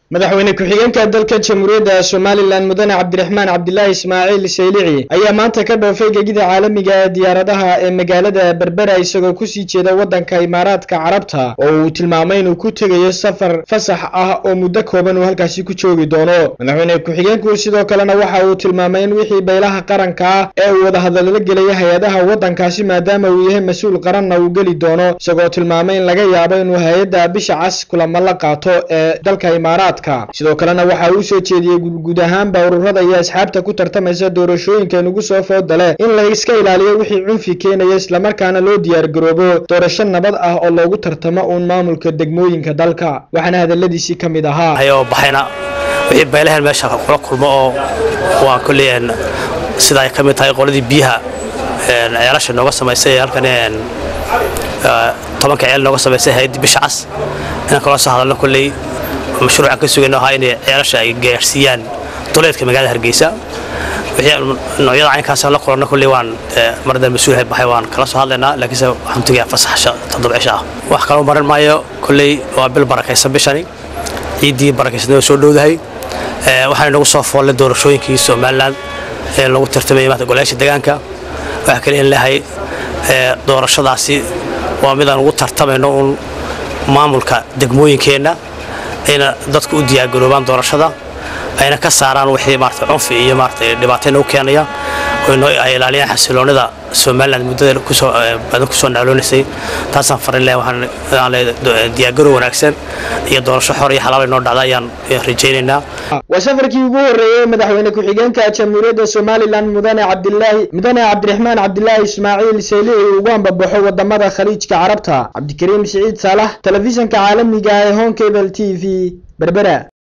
madaxweyne ku-xigeenka dalka jamhuuriyadda somalilan mudane cabdiraxmaan cabdilaahi ismaaciil saylici ayaa maanta ka dhoofay gegida caalamiga ee diyaaradaha ee magaalada berbera isagoo kusii jeeda waddanka imaaraadka carabta oo uu tilmaamay inuu ku tegayo safar fasax ah oo muddo kooban uu halkaasi ku joogi doono madaxweyne ku-xigeenku sidoo kalena waxa uu tilmaamay in wixii baylaha qaranka ah ee uu wadahadallo gelaya hay-adaha waddankaasi maadaama uu yahay mas-uul qaranna uu geli doono isagoo tilmaamay in laga yaabo inuu hay-adda bisha cas kulamo la qaato ee dalka imaaraadka sidoo kalena waxa uu soo jeediyey guud ahaanba ururada iyo asxaabta ku tartamaysa doorashooyinka inugu soo fooda leh in la iska ilaaliyo wixii cunfi keenaya islamarkaana loo diyaargaroobo doorasho nabad ah oo loogu tartamo uun maamulka degmooyinka dalka waxaana hadaladiisii ka mid ahaa ayoo baxayna wixii baylahan meesha kula kulmo oo waa kolley sida ay ka mid tahay qoladii biyaha ceelasha nooga samaysay halkan tobanka ceel nooga samaysay hay-addii bisha cas inaan kala soo hadalno kolley mashruucan ka sugayno ahaa inay ceelasha ay gaarsiiyaan duleedka magaalada hargeysa noocyada caynkaas la kulanno kolley waan mardan mas-uulhay baxay waan kala soo hadlaynaa laakiinse waxaan tegayaa fasaxasha toddoba cisho ah wax kaloo marin maayo kolley waa bil barakaysan bishani ciiddii barakaysan oo soo dhowdahay waxaana nagu soo foollay doorashooyinkii somalilan ee lagu tartamayay maanta golayaasha deegaanka waxaa kale in leehay doorashadaasi waa mid aan ugu tartamayno uun maamulka degmooyinkeenna ayna dadku u diyaargaroobaan doorashada ayna ka saaraan wixii maarata cunfi iyo maarata dhibaatayna u keenaya ay ilaaliyaan xasiloonida somaliland muddada kusoo badan kusoo nacloonaysay taasaan farin leh waxaan diyaargarow wanaagsan iyo doorasho xor iyo xalaal inoo dhacda ayaan rajaynaynaa waa safarkii ugu horreeyey madaxweyne ku-xigeenka jamhuuriyadda somalilan mudane cabdilaahi mudane cabdiraxmaan cabdilaahi ismaaciil saylici ugu ambabaxo wadamada khaliijka carabta cabdikariim siciid saalax telefishanka caalamiga ee home cable t v berbera